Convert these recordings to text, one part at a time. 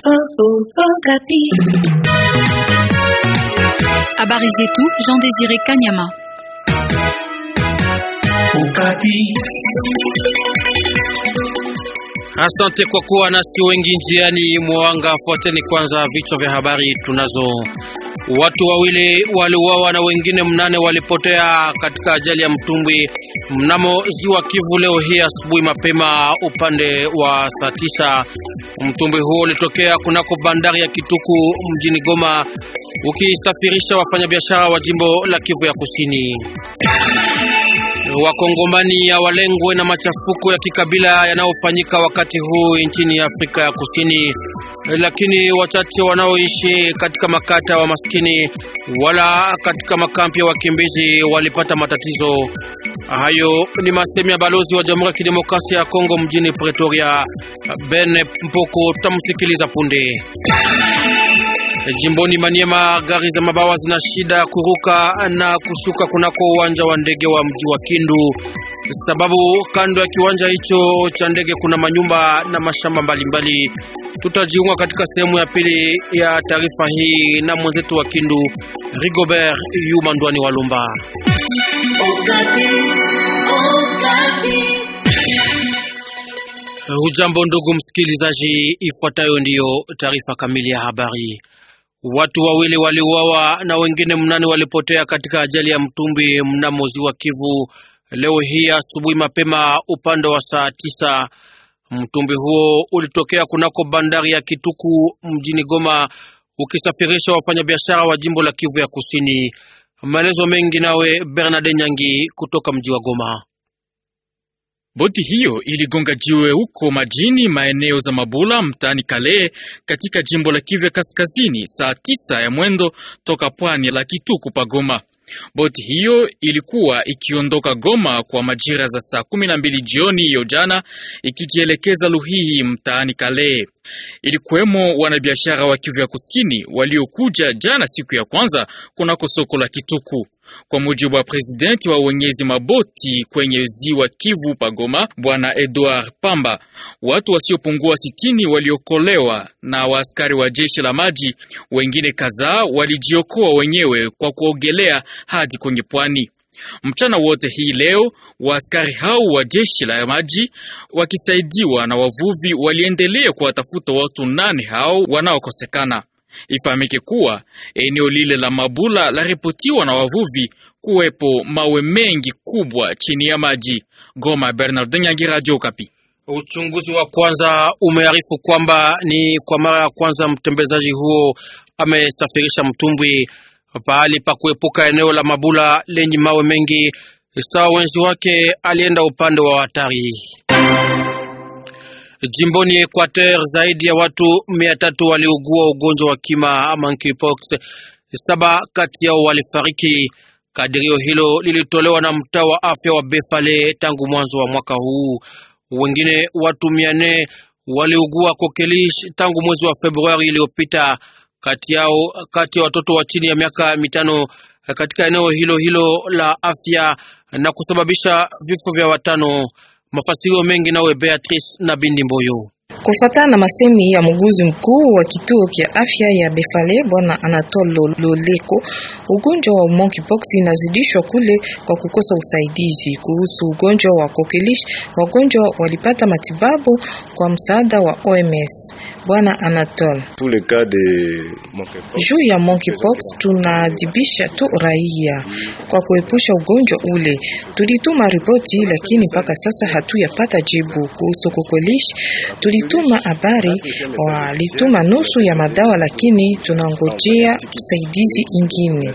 Habari zetu Jean Désiré Kanyama. Asante kwa kuwa nasi wengi njiani mwanga. Fuateni kwanza vichwa vya habari tunazo. Watu wawili waliuawa na wengine mnane walipotea katika ajali ya mtumbwi mnamo ziwa Kivu leo hii asubuhi mapema upande wa saa tisa. Mtumbwi huo ulitokea kunako bandari ya Kituku mjini Goma ukisafirisha wafanyabiashara wa jimbo la Kivu ya Kusini. Wakongomani ya walengwe na machafuko ya kikabila yanayofanyika wakati huu nchini Afrika ya Kusini, lakini wachache wanaoishi katika makata wa maskini wala katika makampi ya wakimbizi walipata matatizo hayo. Ni masemi ya balozi wa Jamhuri ya Kidemokrasia ya Kongo mjini Pretoria, Ben Mpoko. Tutamsikiliza punde. Jimboni Maniema, gari za mabawa zina shida kuruka na kushuka kunako uwanja wa ndege wa mji wa Kindu, sababu kando ya kiwanja hicho cha ndege kuna manyumba na mashamba mbalimbali. Tutajiunga katika sehemu ya pili ya taarifa hii na mwenzetu wa Kindu Rigobert Yuma Ndwani Walumba. Hujambo ndugu msikilizaji, ifuatayo ndiyo taarifa kamili ya habari. Watu wawili waliuawa na wengine mnane walipotea katika ajali ya mtumbwi mnamo ziwa Kivu leo hii asubuhi mapema upande wa saa tisa. Mtumbwi huo ulitokea kunako bandari ya Kituku mjini Goma ukisafirisha wafanyabiashara wa jimbo la Kivu ya Kusini. Maelezo mengi nawe Bernard Nyangi kutoka mji wa Goma. Boti hiyo iligonga jiwe huko majini maeneo za Mabula mtaani Kale katika jimbo la Kivu Kaskazini saa tisa ya mwendo toka pwani la Kituku pa Goma. Boti hiyo ilikuwa ikiondoka Goma kwa majira za saa kumi na mbili jioni hiyo jana ikijielekeza Luhihi mtaani Kale. Ilikuwemo wanabiashara wa Kivu ya Kusini waliokuja jana siku ya kwanza kunako soko la Kituku. Kwa mujibu wa presidenti wa wenyezi maboti kwenye ziwa Kivu pagoma, bwana Edward Pamba, watu wasiopungua sitini waliokolewa na waaskari wa jeshi la maji. Wengine kadhaa walijiokoa wenyewe kwa kuogelea hadi kwenye pwani. Mchana wote hii leo waaskari hao wa jeshi la maji wakisaidiwa na wavuvi waliendelea kuwatafuta watu nane hao wanaokosekana. Ifahamike kuwa eneo lile la Mabula laripotiwa na wavuvi kuwepo mawe mengi kubwa chini ya maji. Goma, Bernard Nyangi, Radio Kapi. Uchunguzi wa kwanza umearifu kwamba ni kwa mara ya kwanza mtembezaji huo amesafirisha mtumbwi pahali pa kuepuka eneo la Mabula lenye mawe mengi. Sawa wenzi wake alienda upande wa hatari. Jimboni Equateur zaidi ya watu mia tatu waliugua ugonjwa wa kima monkeypox, saba kati yao walifariki. Kadirio hilo lilitolewa na mtaa wa afya wa Befale tangu mwanzo wa mwaka huu. Wengine watu mia nne waliugua kokelish tangu mwezi wa Februari iliyopita, kati yao kati ya watoto wa chini ya miaka mitano katika eneo hilo hilo la afya na kusababisha vifo vya watano. Mafasirio mengi nawe Beatrice na Bindi Mboyo. Kufuatana na masemi ya mguzi mkuu wa kituo kia afya ya Befale bwana Anatole Loleko, ugonjwa wa monkeypox inazidishwa kule kwa kukosa usaidizi. Kuhusu ugonjwa wa kokelish, wagonjwa walipata matibabu kwa msaada wa OMS. Bwana Anatole, juu ya monkeypox tunadibisha tu raia kwa kuepusha ugonjwa ule. Tulituma ripoti, lakini mpaka sasa hatuyapata jibu. Kuhusu kokelish tulituma habari, walituma nusu ya madawa, lakini tunangojea usaidizi ingine.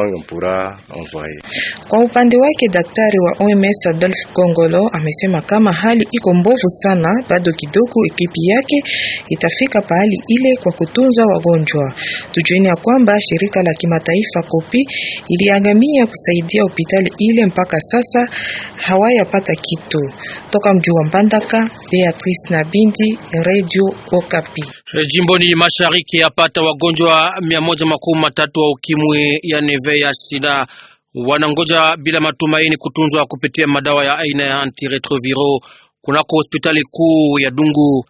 Kwa upande wake daktari wa OMS Adolf Gongolo amesema kama hali iko mbovu sana, bado kidogo ekipi yake itafika pahali ile kwa kutunza wagonjwa. Tujueni ya kwamba shirika la kimataifa Kopi iliangamia kusaidia hospitali ile, mpaka sasa hawayapata kitu. Toka mji wa Mbandaka, Beatrice na Bindi, Radio Okapi. Jimboni mashariki yapata wagonjwa mia moja makumi matatu wa ukimwi ya neve ya sida wanangoja bila matumaini kutunzwa kupitia madawa ya aina ya antiretroviro kunako hospitali kuu ya Dungu.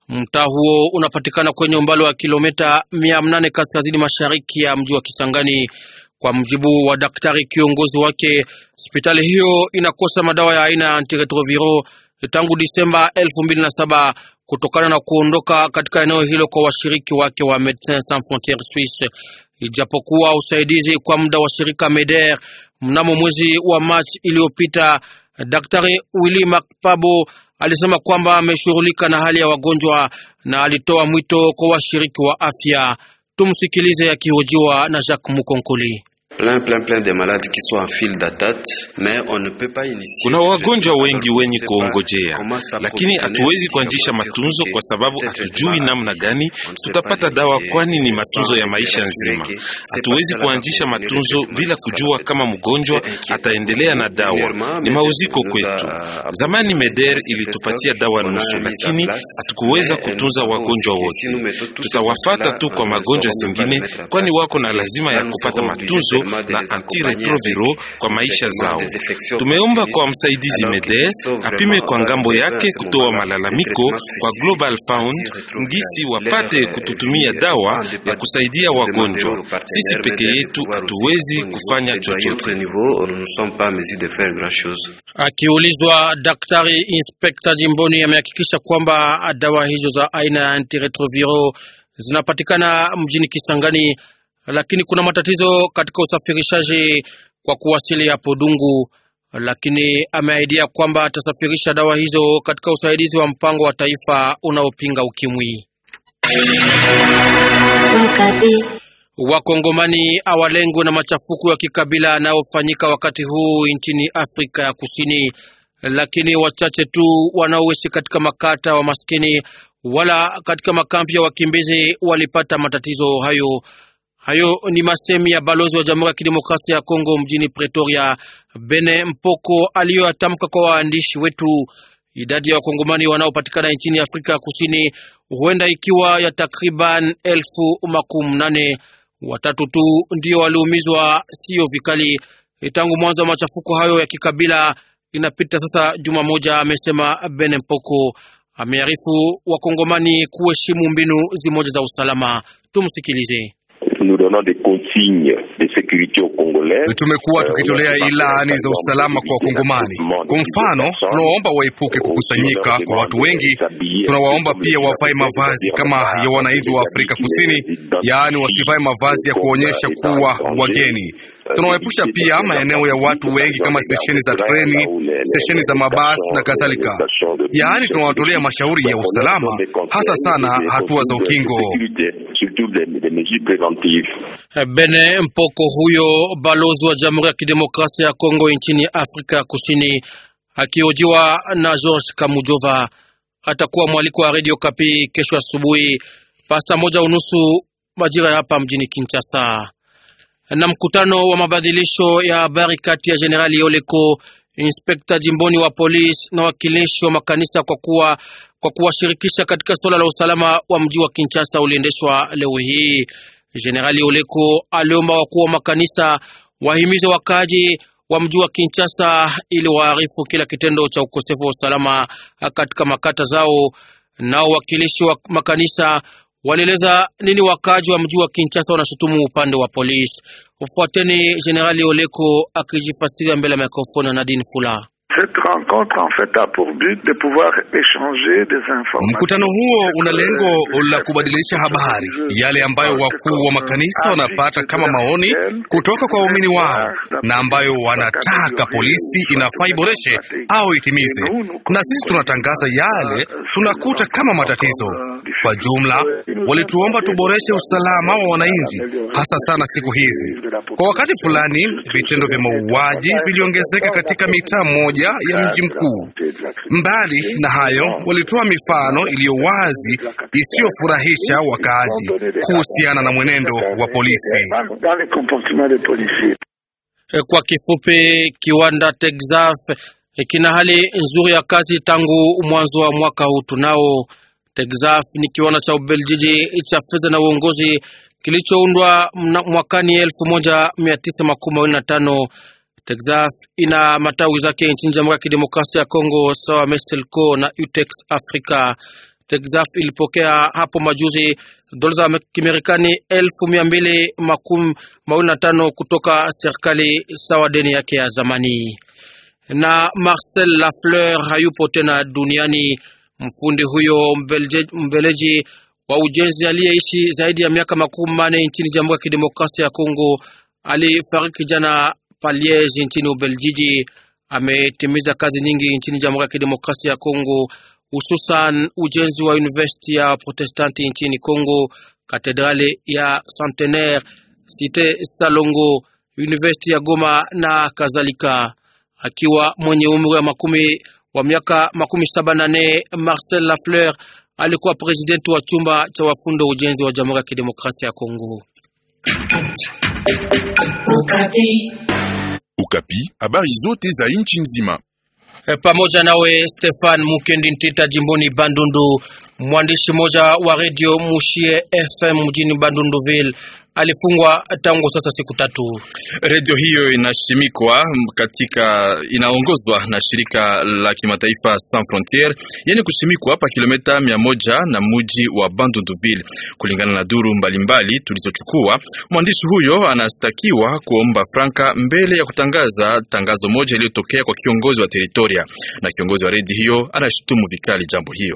Mtaa huo unapatikana kwenye umbali wa kilomita mia nane kaskazini mashariki ya mji wa Kisangani. Kwa mjibu wa daktari kiongozi wake, hospitali hiyo inakosa madawa ya aina ya antiretroviro tangu Disemba elfu mbili na saba kutokana na kuondoka katika eneo hilo kwa washiriki wake wa Medecins Sans Frontieres Suisse, ijapokuwa usaidizi kwa muda wa shirika MEDER mnamo mwezi wa Machi iliyopita. Daktari Willy Makpabo alisema kwamba ameshughulika na hali ya wagonjwa na alitoa mwito kwa washiriki wa afya. Tumsikilize akihojiwa na Jacques Mukonkoli. Plein, plein, plein de malades qui sont en file d'attente, mais on ne peut pas initier. Kuna wagonjwa wengi wenye kuongojea, lakini hatuwezi kuanzisha matunzo kwa sababu hatujui namna gani tutapata dawa, kwani ni matunzo ya maisha nzima. Hatuwezi kuanzisha matunzo bila kujua kama mgonjwa ataendelea na dawa. Ni mauziko kwetu. Zamani Meder ilitupatia dawa nusu, lakini hatukuweza kutunza wagonjwa wote. Tutawafata tu kwa magonjwa zingine, kwani wako na lazima ya kupata matunzo na antiretroviro kwa maisha zao. Tumeomba kwa msaidizi Meder apime kwa ngambo yake kutoa malalamiko kwa Global Fund ngisi wapate kututumia dawa ya kusaidia wagonjwa. Sisi peke yetu hatuwezi kufanya chochote. Akiulizwa, daktari inspekta jimboni amehakikisha kwamba dawa hizo za aina ya antiretroviro zinapatikana mjini Kisangani lakini kuna matatizo katika usafirishaji kwa kuwasili hapo Dungu, lakini ameahidia kwamba atasafirisha dawa hizo katika usaidizi wa mpango wa taifa unaopinga ukimwi. Wakongomani awalengwe na machafuko ya kikabila yanayofanyika wakati huu nchini Afrika ya Kusini, lakini wachache tu wanaoishi katika makata wa maskini wala katika makampi ya wakimbizi walipata matatizo hayo. Hayo ni masemi ya balozi wa Jamhuri ya Kidemokrasia ya Kongo mjini Pretoria, Bene Mpoko, aliyoyatamka kwa waandishi wetu. Idadi ya wakongomani wanaopatikana nchini Afrika ya Kusini huenda ikiwa ya takriban elfu makumi nane. Watatu tu ndio waliumizwa, sio vikali, tangu mwanzo wa machafuko hayo ya kikabila. Inapita sasa juma moja, amesema Bene Mpoko. Amearifu wakongomani kuheshimu mbinu zimoja za usalama. Tumsikilize. Tumekuwa tukitolea ilani za usalama kwa Wakongomani. Kwa mfano, tunawaomba waepuke kukusanyika kwa watu wengi. Tunawaomba pia wavae mavazi kama ya wananchi wa Afrika Kusini, yaani wasivae mavazi ya kuonyesha kuwa wageni. Tunawaepusha pia maeneo ya watu wengi kama stesheni za treni, stesheni za mabasi na kadhalika. Yaani tunawatolea mashauri ya usalama, hasa sana hatua za ukingo. Bene Mpoko huyo balozi wa Jamhuri ya Kidemokrasia ya Kongo nchini Afrika ya Kusini akiojiwa na George Kamujova. Atakuwa mwaliko wa Radio Kapi kesho asubuhi pasta moja unusu majira hapa mjini Kinshasa. Na mkutano wa mabadilisho ya habari kati ya Generali Oleko, inspekta jimboni wa polisi na wakilishi wa makanisa kwa kuwa kwa kuwashirikisha katika suala la usalama wa mji wa Kinshasa uliendeshwa leo hii. Jenerali Oleko aliomba wakuu wa makanisa wahimize wakaji wa mji wa Kinshasa ili waarifu kila kitendo cha ukosefu wa usalama katika makata zao. Nao wakilishi wa makanisa walieleza nini wakaji wa mji wa Kinshasa wanashutumu upande wa polisi. Ufuateni Jenerali Oleko akijifasiria mbele ya mikrofoni na Nadine Fula. Mkutano huo una lengo la kubadilisha habari yale ambayo wakuu wa makanisa wanapata kama maoni kutoka kwa waumini wao na ambayo wanataka polisi inafaa iboreshe au itimize, na sisi tunatangaza yale tunakuta kama matatizo. Kwa jumla, walituomba tuboreshe usalama wa wananchi, hasa sana siku hizi. Kwa wakati fulani, vitendo vya mauaji viliongezeka katika mitaa moja ya mji mkuu. Mbali na hayo, walitoa mifano iliyo wazi isiyofurahisha wakaaji kuhusiana na mwenendo wa polisi. Kwa kifupi, kiwanda Texaf kina hali nzuri ya kazi tangu mwanzo wa mwaka huu. Tunao Texaf ni kiwanda cha Ubeljiji cha fedha na uongozi kilichoundwa mwakani elfu moja mia tisa makumi mawili na tano. Texaf ina matawi zake nchini Jamhuri ya Kidemokrasia ya Kongo sawa Meselco na Utex Africa. Texaf ilipokea hapo majuzi dola za Kimarekani elfu mia mbili makumi mawili na tano kutoka serikali sawa deni yake ya zamani. Na Marcel Lafleur hayupo tena duniani. Mfundi huyo Mbeleji wa ujenzi aliyeishi zaidi ya miaka makumi manne nchini Jamhuri ya Kidemokrasia ya Kongo alifariki jana Paliege nchini Ubeljiji. Ametimiza kazi nyingi nchini Jamhuri ya Kidemokrasia ya Kongo, hususan ujenzi wa university ya Protestanti nchini Kongo, katedrali ya Centenaire, Cite Salongo, university ya Goma na kadhalika. Akiwa mwenye umri wa makumi wa miaka makumi saba na nne, Marcel Lafleur alikuwa presidenti wa chumba cha wafundo ujenzi wa Jamhuri ya Kidemokrasia ya Kongo. Ukapi, habari zote za nchi nzima. E, pamoja nawe Stefan Mukendi Ntita jimboni Bandundu. Mwandishi mmoja wa redio Mushie FM mjini Bandunduville alifungwa tangu sasa siku tatu. Redio hiyo inashimikwa katika inaongozwa na shirika la kimataifa Sans Frontiere yenye kushimikwa hapa kilomita mia moja na muji wa Bandunduville. Kulingana na duru mbalimbali tulizochukua, mwandishi huyo anastakiwa kuomba franka mbele ya kutangaza tangazo moja iliyotokea kwa kiongozi wa teritoria, na kiongozi wa redio hiyo anashutumu vikali jambo hiyo.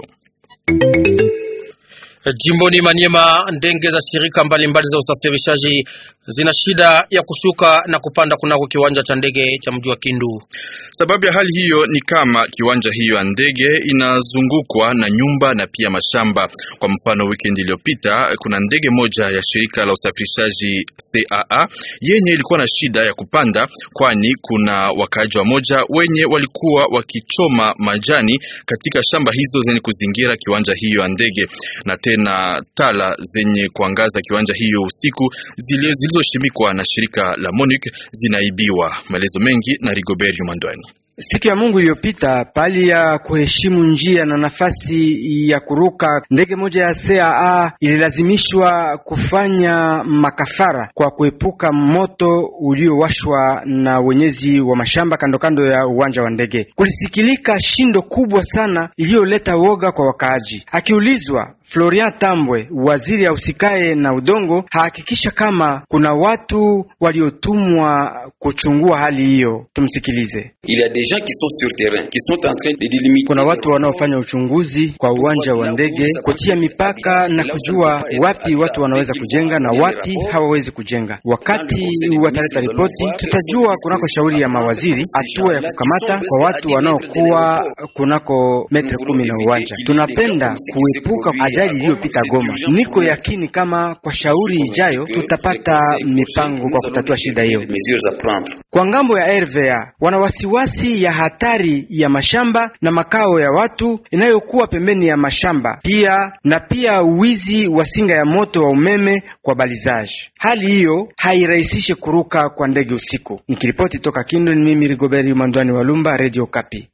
Jimboni Maniema, ndege za shirika mbalimbali za usafirishaji zina shida ya kushuka na kupanda kunako kiwanja cha ndege cha mji wa Kindu. Sababu ya hali hiyo ni kama kiwanja hiyo ya ndege inazungukwa na nyumba na pia mashamba. Kwa mfano, weekend iliyopita kuna ndege moja ya shirika la usafirishaji CAA yenye ilikuwa na shida ya kupanda, kwani kuna wakaaji wa moja wenye walikuwa wakichoma majani katika shamba hizo zenye kuzingira kiwanja hiyo ya ndege na na tala zenye kuangaza kiwanja hiyo usiku zilizoshimikwa na shirika la MONUC zinaibiwa. Maelezo mengi na Rigobert Yumandwani. Siku ya Mungu iliyopita pali ya kuheshimu njia na nafasi ya kuruka, ndege moja ya CAA ililazimishwa kufanya makafara kwa kuepuka moto uliowashwa na wenyezi wa mashamba kando kando ya uwanja wa ndege. Kulisikilika shindo kubwa sana iliyoleta woga kwa wakaaji. Akiulizwa Florian Tambwe, waziri ausikaye na udongo, hahakikisha kama kuna watu waliotumwa kuchungua hali hiyo. Tumsikilize. Kuna watu wanaofanya uchunguzi kwa uwanja wa ndege, kutia mipaka na kujua wapi watu wanaweza kujenga na wapi hawawezi kujenga. Wakati wataleta ripoti, tutajua kunako shauri ya mawaziri hatua ya kukamata kwa watu wanaokuwa kunako metre kumi na uwanja. Tunapenda kuepuka ajali iliyopita Goma. Niko yakini kama kwa shauri ijayo tutapata mipango kwa kutatua shida hiyo. Kwa ngambo ya RVA wana wasiwasi ya hatari ya mashamba na makao ya watu inayokuwa pembeni ya mashamba, pia na pia wizi wa singa ya moto wa umeme kwa balizaji. Hali hiyo hairahisishe kuruka kwa ndege usiku. Nikiripoti toka Kindu, ni mimi Rigoberi Mandwani Walumba, Radio Kapi.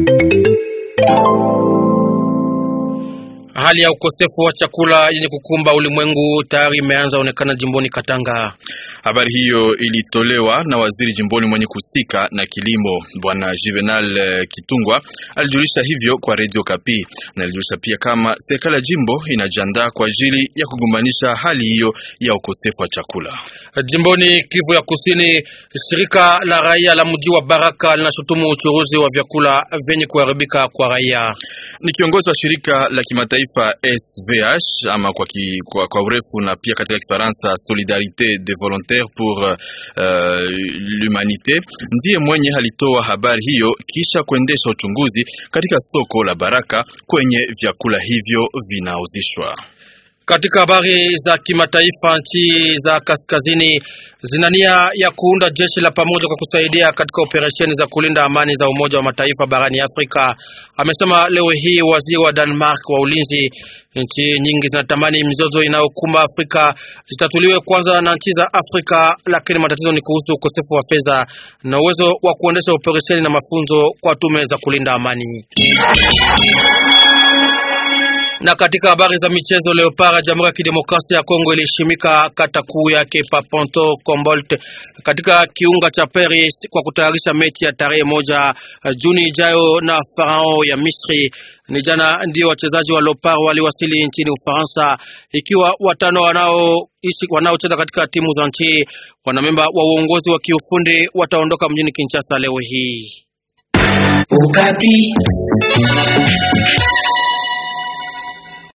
Hali ya ukosefu wa chakula yenye kukumba ulimwengu tayari imeanza onekana jimboni Katanga. Habari hiyo ilitolewa na waziri jimboni mwenye kuhusika na kilimo Bwana Juvenal Kitungwa. Alijulisha hivyo kwa Radio Kapi na alijulisha pia kama serikali ya jimbo inajiandaa kwa ajili ya kugombanisha hali hiyo ya ukosefu wa chakula jimboni Kivu ya Kusini. Shirika la raia la mji wa Baraka linashutumu uchuruzi wa vyakula vyenye kuharibika kwa raia. Ni kiongozi wa shirika la kimataifa SVH ama kwa, ki, kwa, kwa urefu na pia katika Kifaransa Solidarite des Volontaires pour uh, l'Humanite ndiye mwenye alitoa habari hiyo kisha kuendesha uchunguzi katika soko la Baraka kwenye vyakula hivyo vinauzishwa. Katika habari za kimataifa, nchi za kaskazini zina nia ya kuunda jeshi la pamoja kwa kusaidia katika operesheni za kulinda amani za Umoja wa Mataifa barani Afrika, amesema leo hii waziri wa Denmark wa ulinzi. Nchi nyingi zinatamani mizozo inayokumba Afrika zitatuliwe kwanza na nchi za Afrika, lakini matatizo ni kuhusu ukosefu wa fedha na uwezo wa kuendesha operesheni na mafunzo kwa tume za kulinda amani. Na katika habari za michezo, Leopard Jamhuri ya Kidemokrasia ya Kongo ilishimika kata kuu yake pa Ponto Combolt katika kiunga cha Paris kwa kutayarisha mechi ya tarehe moja Juni ijayo na Farao ya Misri. Ni jana ndio wachezaji wa Leopard waliwasili nchini Ufaransa, ikiwa watano wanaoishi wanaocheza katika timu za nchi. Wanamemba wa uongozi wa kiufundi wataondoka mjini Kinshasa leo hii. Ukati.